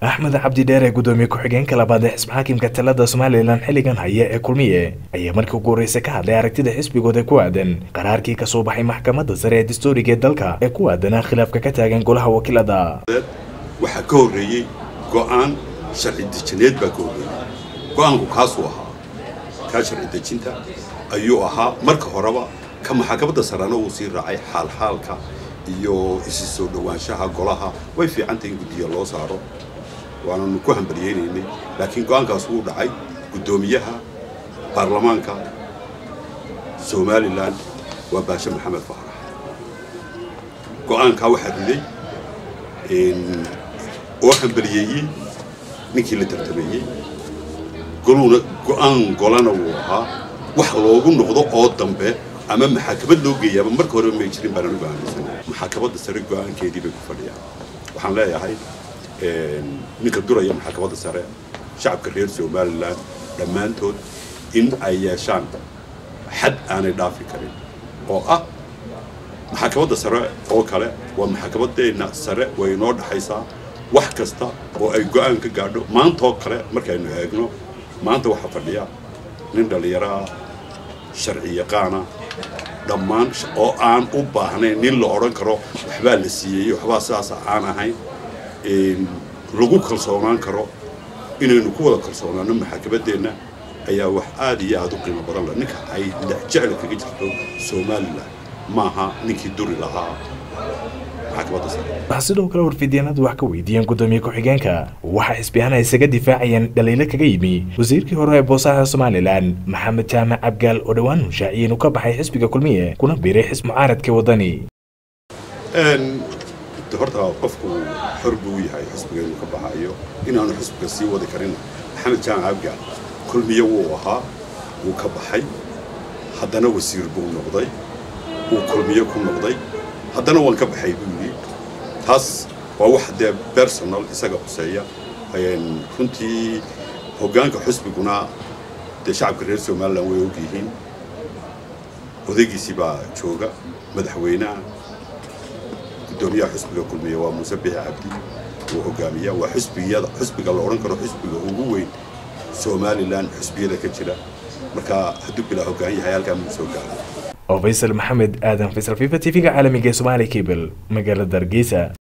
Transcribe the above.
axmed cabdi dheere gudoomiye ku-xigeenka labaad ee xisbi xaakimka talada somalilan xilligan haya ee kulmiye ayaa markii ugu horreysay ka hadlay aragtida xisbigooda ku aadan qaraarkii kasoo baxay maxkamadda sare ee dastuuriga ee dalka ee ku aadanaa khilaafka ka taagan golaha wakiilada waxaa ka horreeyey go'aan sharci dejineed baa ka horreeyey go'aanku kaasuu ahaa kaa sharci dejinta ayuu ahaa marka horeba ka maxkamadda sarena uu sii raacay xaalxaalka iyo isi soo dhowaanshaha golaha way fiicantay in guddiya loo saaro waananu ku hambalyeynaynay laakiin go'aankaas wuu dhacay guddoomiyaha baarlamaanka somalilan waa baashe maxamed faarax go'aankaa waxaa riday oo hambaliyeeyey ninkii la tartameeyey goluna go'aan golana wuu ahaa wax loogu noqdo oo dambe ama maxaakamad loo geeyaaba marka horeba may jirin baan anugu aaminsanay maxaakamada sare go'aankeedii bay ku fadhiyaan waxaan leeyahay ninka duraya maxaakamada sare shacabka reer somalilan dhammaantood in ay yeeshaan xad aanay dhaafi karin oo ah maxaakamada sare oo kale waa maxaakamadeenna sare way inoo dhaxaysaa wax kasta oo ay go'aan ka gaadho maantaoo kale markaynu eegno maanta waxaa fadhiya nin dhallinyaraha sharci yaqaana dhammaan oo aan u baahnayn nin la odhan karo waxbaa la siiyey waxbaa sidaasa aan ahayn lagu kalsoonaan karo inaynu ku wada kalsoonaano maxaakamadeenna ayaa wax aad iyo aad u qiimo badan leh ninka ay jecla kaga jirto somalilan maaha ninkii duri lahaa waxaa sidoo kale warfidyaenadu wax ka weydiiyeen gudoomiye ku-xigeenka waxaa xisbiyahana isaga difaacayeen dhaliilo kaga yimi wasiirkii hore ee boosaha somalilan maxamed jaamac abgaal oo dhowaan hunshaaciyey inuu ka baxay xisbiga kulmiye kuna biiray xisb mucaaradka wadani horta qofku xor buu yahay xisbiga inuu ka baxayo inaanu xisbiga sii wadi karin maxamed jaamac abgaal kulmiye wuu ahaa wuu ka baxay haddana wasiir buu noqday wuu kulmiye ku noqday haddana waan ka baxay buu yidhi taas waa wax dee bersonal isaga quseeya runtii hoggaanka xusbiguna dee shacabka reer somalilan way og yihiin odaygiisii baa jooga madaxweynaha guddoomiyaha xusbiga kulmiya waa muuse bixi cabdi uu hogaamiya waa xusbiyada xusbiga la odhan karo xusbiga ugu weyn somalilan xusbiyada ka jira marka hadduu bilaa hoggaan yahay halkaa muu soo gaaray oo faysal maxamed aadan faysal fifa t v-ga caalamiga ee somaali cable magaalada hargeysa